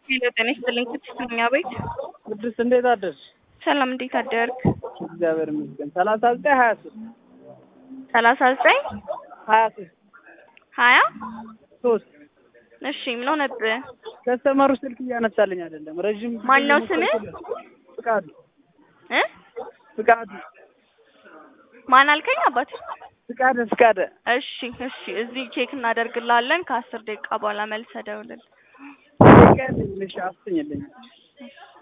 ሄሎ ጤና ይስጥልኝ ቅድስት ነኝ አቤት ቅድስት እንዴት አደርሽ? ሰላም እንዴት አደርክ? እግዚአብሔር ይመስገን። ሰላሳ ዘጠኝ ሀያ ሶስት ሰላሳ ዘጠኝ ሀያ ሶስት ሀያ ሶስት እሺ ምን ሆነብህ? ከስተመሩ ስልክ እያነሳልኝ አይደለም። ረዥም ጊዜ ማን ነው እየሞከርኩ ስምህ? ነው። ፍቃዱ እ ፍቃዱ ማን አልከኝ አባት? ፍቃደ ፍቃደ እሺ እሺ እዚህ ቼክ እናደርግልሃለን ከአስር ደቂቃ በኋላ መልሰህ ደውልልን። ቀን ልሽ አስኝልኝ